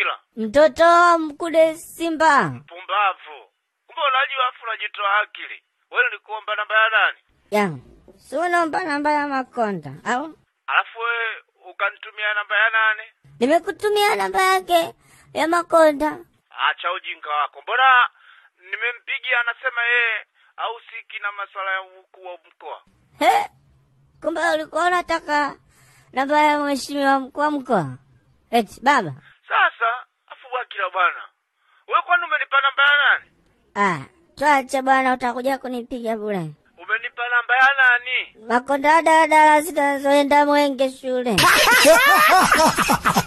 Wakila mtoto wa mkude Simba. mpumbavu. Kumbe unajua afu unajitoa akili. Wewe nikuomba namba ya nani? Ya, si unaomba namba ya Makonda au? Alafu wewe ukanitumia namba ya nani? Nimekutumia namba yake ya Makonda. Acha ujinga wako. Mbona nimempigia anasema yeye hahusiki na masuala ya ukuu wa mkoa. He, kumbe ulikuwa unataka namba ya mheshimiwa mkuu wa mkoa? Eti baba, Sasa afu Wakila bwana, wewe kwani umenipa namba ya nani? ah, twache bwana, utakuja kunipiga bure. Umenipa namba ya nani? Makonda daladala zinazoenda Mwenge shule.